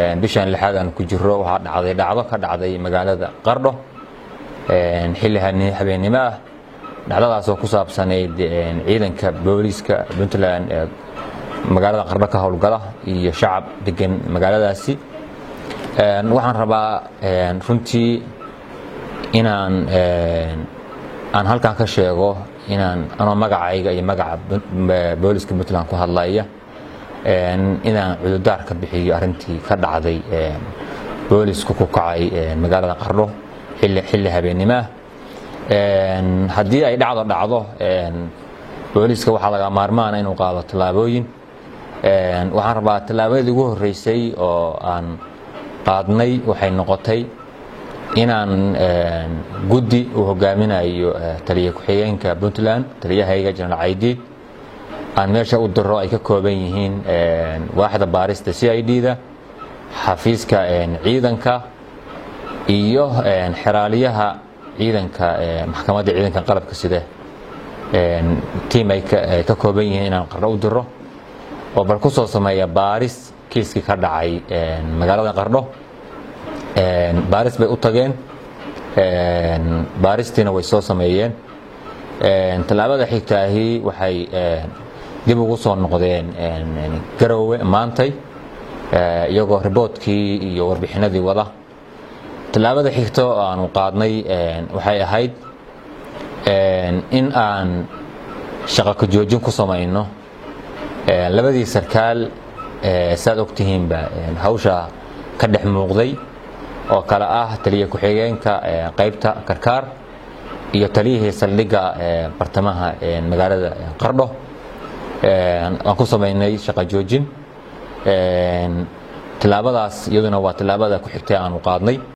bishan lixaad aan ku jiro waxaa dhacday dhacdo ka dhacday magaalada qardho xilli habeennimo ah dhacdadaasoo ku saabsanayd ciidanka booliiska puntland ee magaalada qardho ka howlgala iyo shacab degan magaaladaasi waxaan rabaa runtii inaan aan halkan ka sheego inaan anoo magacayga iyo magaca booliska puntland ku hadlaya inaan cududaar ka bixiyo arintii ka dhacday boolisku ku kacay magaalada qardho xilli habeennimoah haddii ay dhacdo dhacdo booliiska waxaa laga maarmaana inuu qaado tallaabooyin waxaan rabaa tallaabadii ugu horreysay oo aan qaadnay waxay noqotay inaan guddi uu hogaaminayo taliya ku-xigeenka puntland taliyahayga jenaraal caydiid aan meesha u diro ay ka kooban yihiin waaxda baarista c i d da xafiiska ciidanka iyo xeraaliyaha ciidanka maxkamadda ciidanka qalabka side tiim ay ka kooban yihiin inaan qardho u diro oo bal ku soo sameeya baaris kiiskii ka dhacay magaalada qardho baaris bay u tageen baaristiina way soo sameeyeen tallaabada xigtaahi waxay dib ugu soo noqdeen garowe maantay iyagoo riboodkii iyo warbixinadii wada tallaabada xigto aanu qaadnay waxay ahayd in aan shaqo ka joojin ku samayno labadii sarkaal saad ogtihiinba hawsha ka dhex muuqday oo kale ah taliya ku-xigeenka qaybta karkaar iyo taliyihii saldhigga bartamaha magaalada qardho aan ku samaynay shaqo joojin tillaabadaas iyaduna waa tillaabada ku xigtay aanu qaadnay